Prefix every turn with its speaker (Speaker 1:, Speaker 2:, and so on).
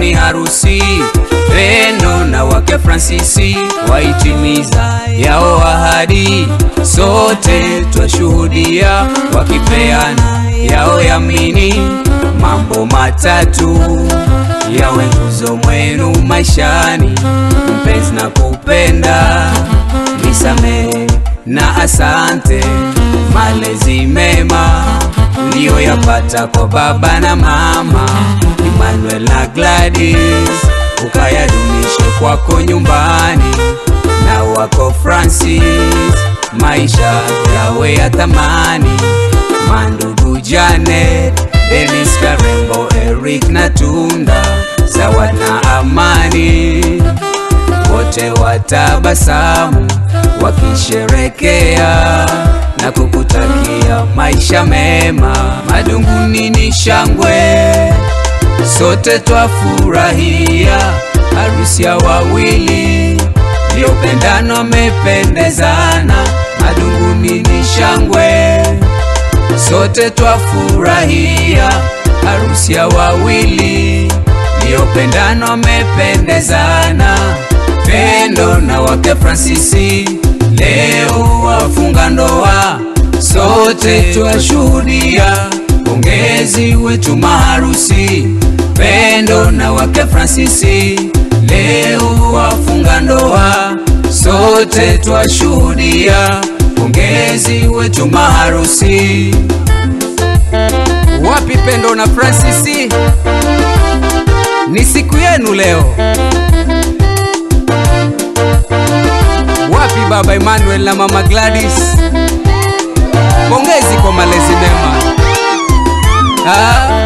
Speaker 1: ni harusi Pendo na wake Fransisi waitimiza yao ahadi, sote twashuhudia wakipeana yao yamini. Mambo matatu yawe nguzo mwenu maishani, mpenzi na kupenda, nisamehe na asante, malezi mema uliyoyapata kwa baba na mama Emmanuel na Gladys, ukayadumishe kwako nyumbani na wako Francis, maisha yawe ya thamani. Mandugu Janet, Dennis Karembo, Eric na Tunda, Zawad na Amani, wote watabasamu wakisherekea na kukutakia maisha mema. Madunguni ni shangwe, sote twafurahia harusi ya wawili liopendano wamependezana. Madunguni ni shangwe, sote twafurahia harusi ya wawili liopendano wamependezana. Pendo na wake Fransisi leo wafunga ndoa, sote twashuhudia. Pongezi wetu maharusi, Pendo na wake Fransisi leo wafunga ndoa, sote twashuhudia. Pongezi wetu maharusi. Wapi Pendo na Fransisi? Ni siku yenu leo. Wapi baba Emmanuel na mama Gladys? Pongezi kwa malezi mema. Ah.